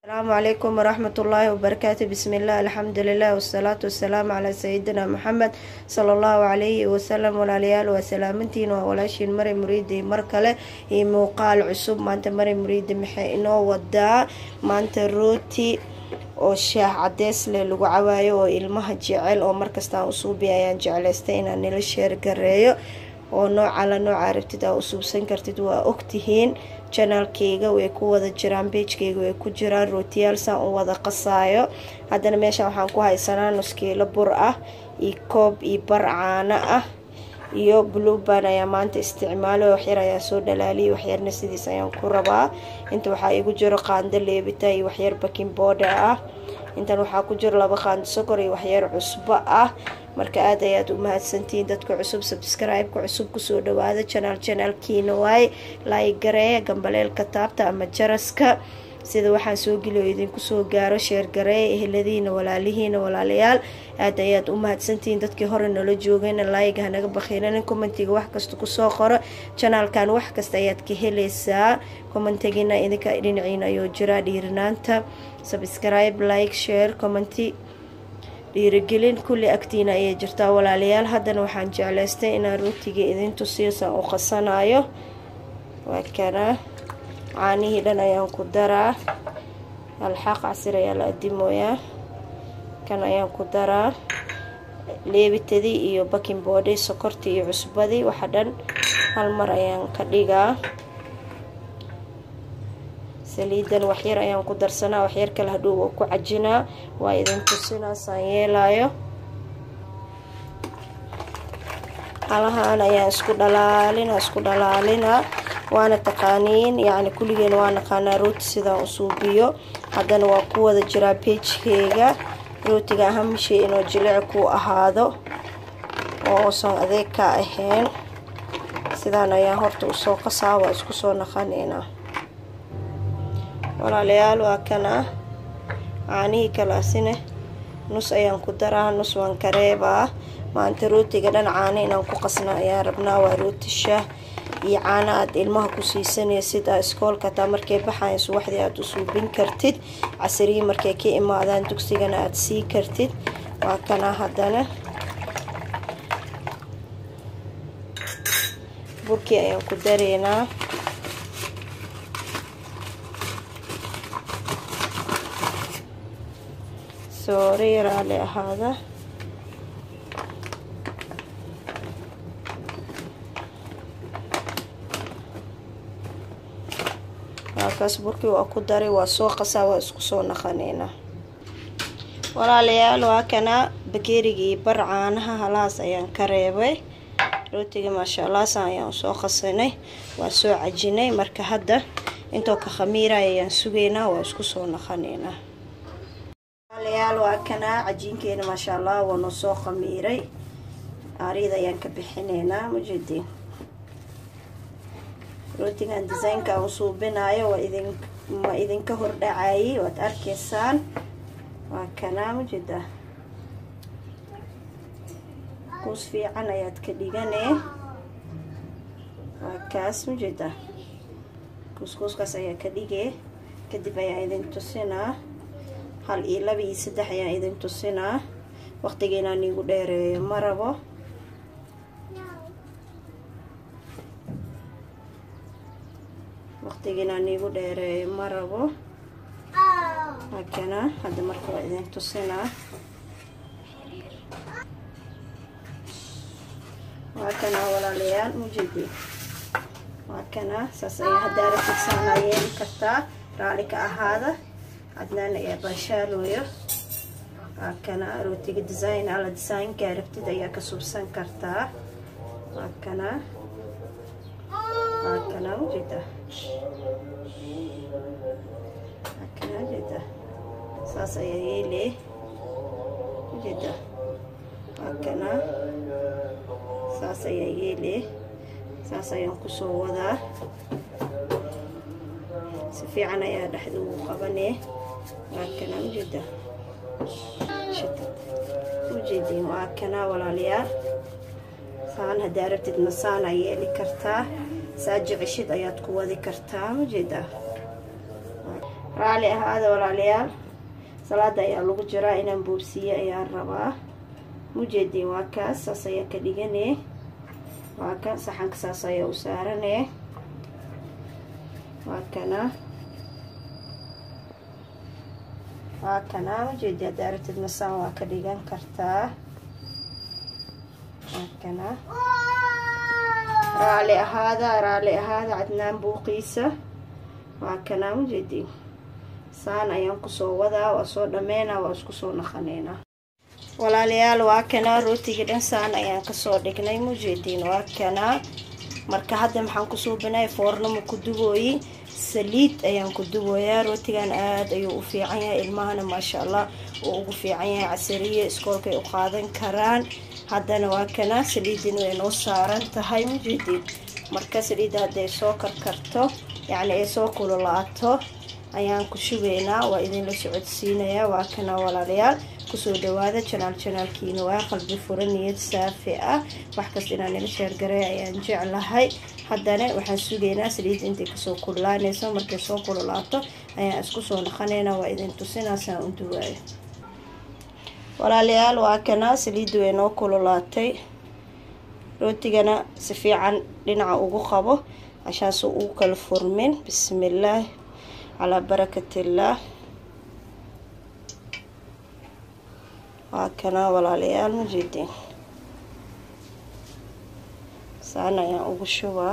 asalaamu calaykum waraxmat ullaahi wabarakaatu bismillaah alxamdulilah wasalaatu wasalaamu calaa sayidina maxamed sala allahu calayhi wasalam walaalayaal waa salaamantiin waa walaashiin mari muriidi mar kale iyo muuqaal cusub maanta mari muriidi maxay inoo wadaa maanta rooti oo shaah cadeys leh lagu cawaayo oo ilmaha jecel oo markastaan usuubiya ayaan jeclaystay inaan nila sheergareeyo oo nooca la nooca rabtid aa usuubsan kartid waa ogtihiin janaalkeyga way ku wada jiraan beejkeyga way ku jiraan rootiyaal saan u wada qasaayo haddana meeshaan waxaan ku haysanaa nuskiilo bur ah iyo koob iyo bar caano ah iyo bluban ayaa maanta isticmaalo waxyar ayaa soo dhalaaliyay waxyarna sidiis ayaan ku rabaa inta waxaa igu jiro qaando leebita iyo waxyar baking booda ah intan waxaa ku jiro laba qaando sokor iyo waxyar cusbo ah marka aad ayaad u mahadsantihiin dadka cusub sabscribe-ka cusub kusoo dhawaada janaal janaalkiina waaye laaygareeya gambaleelka taabta ama jaraska sida waxaan soo geliyo idinku soo gaaro sheergareeya eheladiina walaalihiina walaalayaal aad ayaad u mahadsantihiin dadkii hore nala joogayna laayga hanaga bakhiinanin commentiga wax kasta kusoo qoro janaalkan wax kasta ayaad ka helaysaa commentigina idinka dhinaciina ayuu jiraa dhiirinaanta subscribe like share commenti dhiirigelin kulli agtiina ayay jirtaa walaalayaal haddana waxaan jeclaystay inaan rootiga idin tusiyo saan u qasanayo waa kana caanihii dhan ayaan ku daraa alxaaq casir ayaa la adimooyaa kan ayaan ku daraa leebitadii iyo baking boodhi sokortii iyo cusbadii waxa dhan hal mar ayaan ka dhigaa saliidan waxyar ayaan ku darsanaa waxyar kale hadhow waa ku cajinaa waa idin tusinaa saan yeelaayo halahaan ayaan isku dhalaalina isku dhalaalinaa waana taqaaniin yacni kulligeena waa naqaanaa rooti sidaan usuubiyo haddana waa ku wada jiraa beejkeyga rootiga ahamishay inuu jilic ku ahaado oo uusan adeeg ka ahayn sidaan ayaan horta usoo qasaa waa isku soo naqanaynaa walaalayaal waa kana caanihii kalaasine nus ayaan ku daraa nus waan ka reebaa maanta rootiga dhan caano inaan ku qasna ayaan rabnaa waa rooti shaah iyo caano aad ilmaha ku siisanaysid aa iskoolka taa markay baxayan subaxdii aada u suubin kartid casariyi markay ka imaadaan dugsigana aada sii kartid waa kana haddana burkii ayaan ku dareynaa soore yaraale ahaada waakaas burkii waa ku daray waa soo qasaa waa isku soo naqanaynaa walaalayaal waa kana bakeerigii bar caanaha halahaas ayaan ka reebay rootiga maasha allah saan ayaan usoo qasanay waa soo cajinay marka hadda intoo ka khamiiraya ayaan sugaynaa waa isku soo naqanaynaa walaalayaal waa kana cajiinkeena maasha allah waa noo soo khamiiray aariyada ayaan ka bixinaynaa mujeediin rootigan desaynka aan usuubinayo waa idin ma idinka hordhacayay waad arkaysaan waa kanaa mujeda kuus fiican ayaad ka dhiganee waa kaas mujeda kuuskuuskaas ayaa ka dhigee kadib ayaa idin tusinaa hal iyo laba iyo saddex ayaan idin tusinaa waqtiga inaan iigu dheereeyo ma rabo waqtiga inaan iigu dheereeyo ma rabo hakana hadda marka waa idin tusinaa waa kana walaalayaal mujedi waa kana saas ayaa haddaa rabtid saanaa yeeli kartaa raali ka ahaada cadnaan ayaa baashaalooyo waa kana rootiga design ala designkaa rabtid ayaa ka subsan kartaa waa kana waa kana ujeeda waa kana ujeeda saas ayaa yeelee ujeeda waa kana saas ayaa yeelee saas ayaan kusoo wadaa si fiican ayaa dhexda ugu qabanee waa kana ujeeda ujeediin waa kana walaalayaal saan haddaa rabtid masaana yeeli kartaa saa jeceshid ayaad ku wadi kartaa ujeedaa raali ahaada walaalayaal salaada ayaa lagu jiraa inaan boobsiiye ayaan rabaa mujeediin waa kaas saas ayaa ka dhigane waa kan saxanka saas ayaa u saarane waa kana waa kana ujeedi hadda aragtid masaan waa ka dhigan kartaa waa kana raali ahaada raali ahaada cadnaan buuqiisa waa kana ujeedi saan ayaan kusoo wadaa waa soo dhameynaa waa isku soo naqaneynaa walaalayaal waa kanaa rootiga dhan saan ayaan kasoo dhignay mujeediin waa kanaa marka hadda maxaan kusoo banaya foornama ku dubooyi saliid ayaan ku dubooyaa rootigan aada ayuu u fiican yahay ilmahana maasha allah uu ugu fiican yahay casariya iskoolkay u qaadan karaan haddana waa kanaa saliidin way noo saaran tahay mujeediin marka saliidda hadday soo karkarto yacni ay soo kululaato ayaan ku shubaynaa waa idinla socodsiinayaa waa kana walaalayaal kusoo dhawaada janaal janaalkiina waa qalbi fura niyad saafi ah wax kasta inaan ila sheergaray ayaan jeclahay haddana waxaan sugaynaa saliidda intay kasoo kululaanayso markay soo kululaato ayaan isku soo naqanaynaa waa idin tusinaasaan u duwaayo walaalayaal waa kana saliidda way noo kululaatay rootigana si fiican dhinaca ugu qabo cashaansu ugu kala furmin bismillaah calaa barakatillaah waa kanaa walaalayaal mujeediin saan ayaan ugu shubaa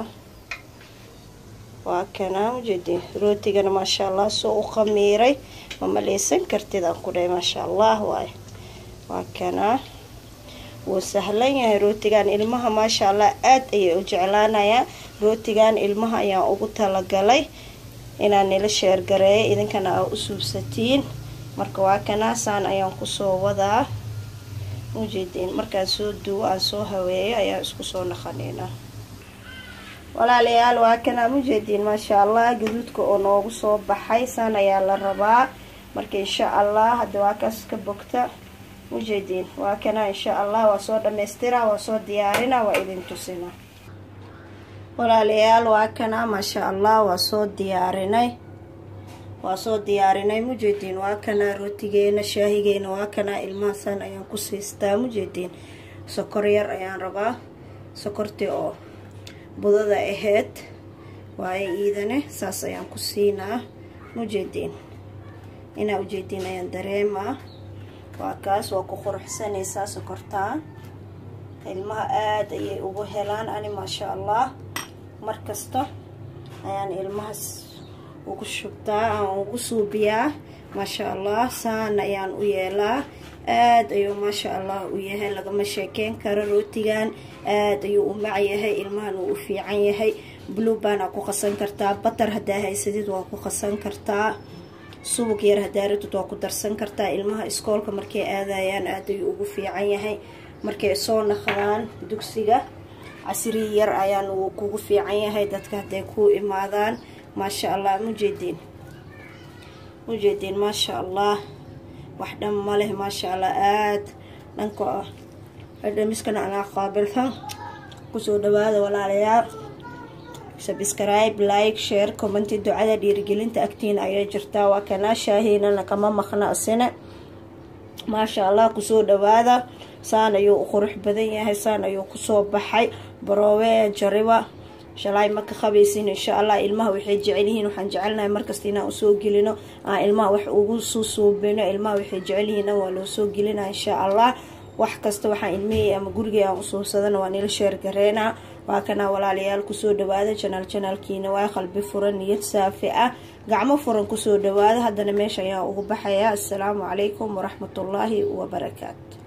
waa kanaa mujeediin rootigana maasha allah soo u khamiiray ma maleysan kartid aan ku dhahay maasha allah waay waa kanaa wuu sahlan yahay rootigan ilmaha maasha allah aada ayay u jeclaanayaan rootigan ilmaha ayaan ugu talagalay inaan nila sheergareeyo idinkana aa u suubsatiin marka waa kanaa saan ayaan kusoo wadaa mujeediin markaan soo duwo aan soo haweeyo ayaan isku soo naqaneynaa walaalayaal waa kanaa mujeediin maasha allah gaduudka oo noogu soo baxay saan ayaa la rabaa marka insha allah hadda waa kaas ka bogta mujeediin waa kanaa insha allah waa soo dhammaystiraa waa soo diyaarinaa waa idin tusinaa walaalayaal waa kanaa maasha allah waa soo diyaarinay waa soo diyaarinay mujeediin waa kanaa rootigeena shaahigeena waa kanaa ilmahasaan ayaan ku siistaa mujeediin sokor yar ayaan rabaa sokortii oo budada aheyd waaye iidane saas ayaan ku siinaa mujeediin inaa ujeediin ayaan dareemaa waa kaas waa ku quruxsanaysaa sokortaa ilmaha aada ayay ugu helaan ani maasha allah mar kasta ayaan ilmahaas ugu shubtaa aan ugu suubiyaa maasha allah saan ayaan u yeelaa aada ayuu maasha allah u yahay lagama sheekeyn karo rootigan aada ayuu u mac yahay ilmahan uu u fiican yahay blue baana ku qasan kartaa batar haddaa haysadid waa ku qasan kartaa subug yar haddaa ratid waa ku darsan kartaa ilmaha iskoolka markay aadayaan aada ayuu ugu fiican yahay markay soo naqdaan dugsiga casriyi yar ayaan uu kugu fiican yahay dadka hadday kuu imaadaan maasha allah mujeediin mujeediin maasha allah wax dhan ma leh maasha allah aada dhanka dhamiskana anaa qaabilsan kusoo dhawaada walaalayaal subscribe like share commenti ducada dhiirigelinta agtiina ayay jirtaa waa kanaa shaahiinana kama maqna asina maasha allah kusoo dhawaada saan ayuu u qurux badan yahay saan ayuu kusoo baxay baroowe jariba shalay ma ka qabaysin insha allah ilmaha waxay jecel yihiin waxaan jecelnahay markasta inaan usoo gelino aan ilmaha wax ugu soo suubino ilmaha waxay jecel yihiin waa loo soo gelina insha allah wax kasta waxaan ilmihii ama gurigii aan usuubsadana waa nila sheergareynaa waa kanaa walaalayaal kusoo dhawaada janaal janaalkiina waa qalbi furan niyad saafi ah gacmo furan kusoo dhawaada haddana meesha ayaa ugu baxaya assalaamu calaykum waraxmatullaahi wabarakaatu